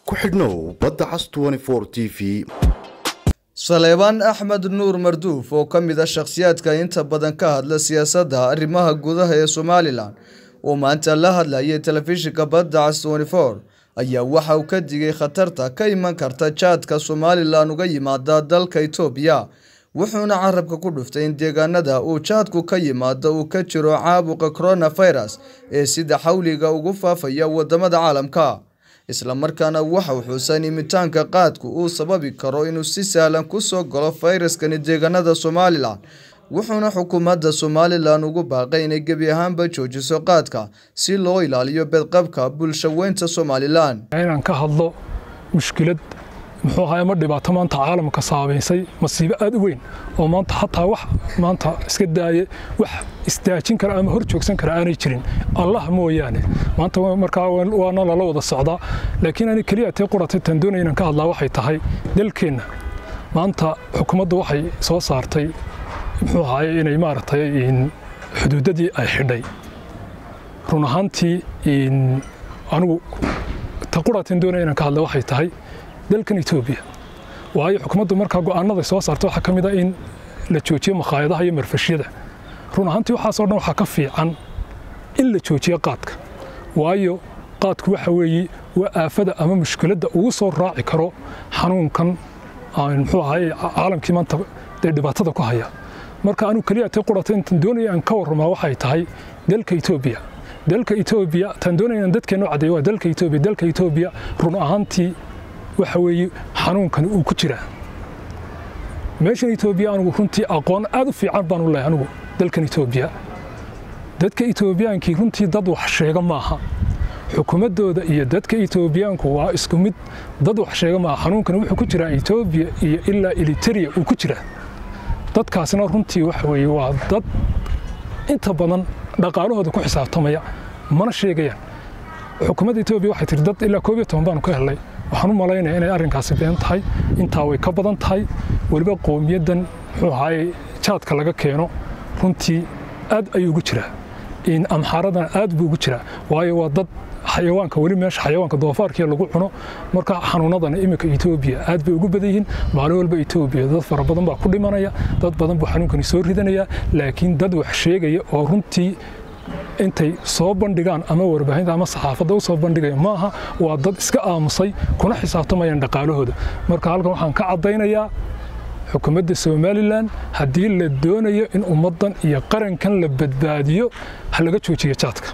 ku xidhnow badda cas t v saleebaan axmed nuur marduuf oo ka mid ah shakhsiyaadka inta badan ka hadla siyaasadda arrimaha gudaha ee somalilan oo maanta la hadlayay telefishinka badda cas ayaa waxa uu ka digay khatarta ka iman karta jaadka somalilan uga yimaada dalka itoobiya wuxuuna carabka ku dhuftay in deegaanada uu jaadku ka yimaado uu ka jiro caabuqa coronavirus ee sida xawliga ugu faafaya wadamada caalamka islamarkaana waxau xuusan imitaanka qaadku uu sababi karo inuu si sahlan kusoo galo fayraskani deegaanada somalilan wuxuuna xukuumadda somalilan ugu baaqay inay gebi ahaanba joojiso qaadka si loo ilaaliyo bedqabka bulshaweynta somalilan inaan ka hadlo mushkilad muxuu ahaa ama dhibaato maanta caalamka saameysay masiibo aad u weyn oo maanta xataa wax maanta iska daaye wax istaajin kara ama hor joogsan kara aanay jirin allah mooyaane maanta markaa waana lala wada socdaa laakiin ani keliya tee quratay tan doonaya inaan ka hadlaa waxay tahay dalkeenna maanta xukuumadda waxay soo saartay muxuu ahaay inay maaragtay xuduudadii ay xidhay run ahaantii anigu ta quratin doonaya inaan ka hadla waxay tahay dalkan etoobiya waayo xukuumaddu markaa go'aanada soo saarta waxaa ka mid a in la joojiyo makhaayadaha iyo marfashyada run ahaantii waxaasoo dhan waxaa ka fiican in la joojiyo qaadka waayo qaadku waxa weeye waa aafada ama mushkiladda ugu soo raaci karo xanuunkan muxuu ahaay caalamkii maanta dee dhibaatada ku haya marka anigu keliya tee qurata intan doonaya aan ka warramaa waxay tahay dalka etoobiya dalka etoobiya tan doonaya inaan dadkeennu caddeeyo waa dalka etoobiya dalka etoobiya run ahaantii waxa weeye xanuunkani uu ku jiraa meeshan etoobiya anigu runtii aqoon aad u fiican baan u lehay anigu dalkan etoobiya dadka etoobiyaankii runtii dad wax sheega maaha xukuumaddooda iyo dadka etoobiyaanku waa isku mid dad wax sheega maaha xanuunkani wuxuu ku jiraa etoobiya iyo ilaa eliteria uu ku jiraa dadkaasina runtii waxa weeye waa dad inta badan dhaqaalahooda ku xisaabtamaya mana sheegayaan xukuumadda etoobiya waxay tiri dad ilaa koob iyo toban baanu ka helnay waxaan u malaynaya inay arrinkaasi been tahay intaa way ka badan tahay weliba qoomiyaddan muxuu ahaay jaadka laga keeno runtii aad ayuu ugu jiraa amxaaradana aad buu ugu jiraa waayo waa dad xayawaanka weli meesha xayawaanka doofaarkii lagu cuno marka xanuunadana iminka etoobiya aad bay ugu badan yihiin maalin walba etoobiya dad fara badan baa ku dhimanaya dad badan buu xanuunkani soo ridanaya laakiin dad wax sheegaya oo runtii intay soo bandhigaan ama warbaahinta ama saxaafadda u soo bandhigaya maaha waa dad iska aamusay kuna xisaabtamayaan dhaqaalahooda marka halkan waxaan ka caddaynayaa xukuumadda somalilan haddii la doonayo in ummaddan iyo qarankan la badbaadiyo ha laga joojiyo jaadka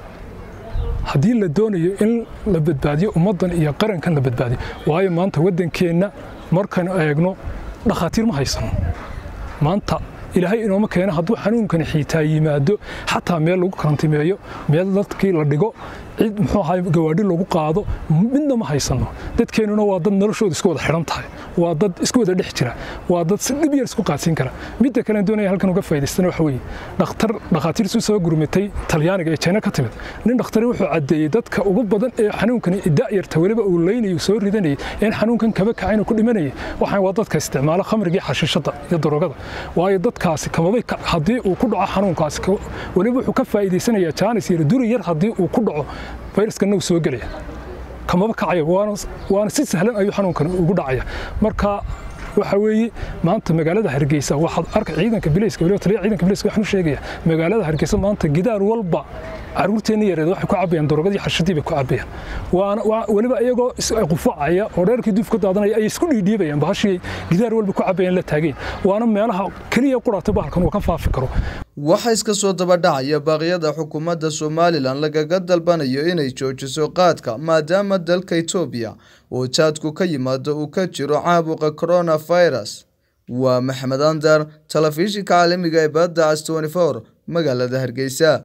haddii la doonayo in la badbaadiyo ummaddan iyo qarankan la badbaadiyo waayo maanta waddankeenna markaynu eegno dhakhaatiir ma haysano maanta ilaahay inooma keeno hadduu xanuunkani xiitaa yimaado xataa meel lagu karantimeeyo meel dadkii la dhigo cid muxuu ahay gawaadhi lagu qaado midna ma haysano dadkeennuna waa dad noloshooda isku wada xidhan tahay waa dad isku wada dhex jira waa dad si dhib yar isku qaadsiin kara midda kale doonaya halkan uga faa'idaystana waxa weeye dhakhtar dhakhaatiirtu soo gurmatay talyaaniga ee China ka timid nin dhakhtari wuxuu cadeeyay dadka ugu badan ee xanuunkani da'yarta waliba uu leynayo soo ridanayay in xanuunkan kaba kacayna ku dhimanayay waxaan waa dadka isticmaala khamriga xashiishada iyo darogada waayo dadkaasi kamabay haddii uu ku dhaco xanuunkaasi waliba wuxuu ka faa'iidaysanayaa jaanis yar duri yar haddii uu ku dhaco fayraskana uu soo gelaya kamaba kacaya waana si sahlan ayuu xanuunkan ugu dhacaya marka waxa weeye maanta magaalada hargeysa waxaad arka ciidanka bilayska waliba taliya ciidanka bilayska waxaan u sheegaya magaalada hargeysa maanta gidaar walba caruurteenna yareed waxay ku cabayaan darogadii xashadii bay ku cabayaan waana weliba iyagoo qufacaya oo dheerkii duuf ka daadanaya ay isku dhiidhiibayaan bahashii gidaar walba ku cabayaan la taageen waana meelaha keliya qurata bahalkan uu ka faafi karo waxaa iska soo daba dhacaya baaqyada xukuumadda somalilan lagaga dalbanayo inay joojiso qaadka maadaama dalka etoobiya oo jaadku ka yimaado uu ka jiro caabuqa coronavirus waa maxamed andar telefishinka caalamiga ee badda cas magaalada hargeysa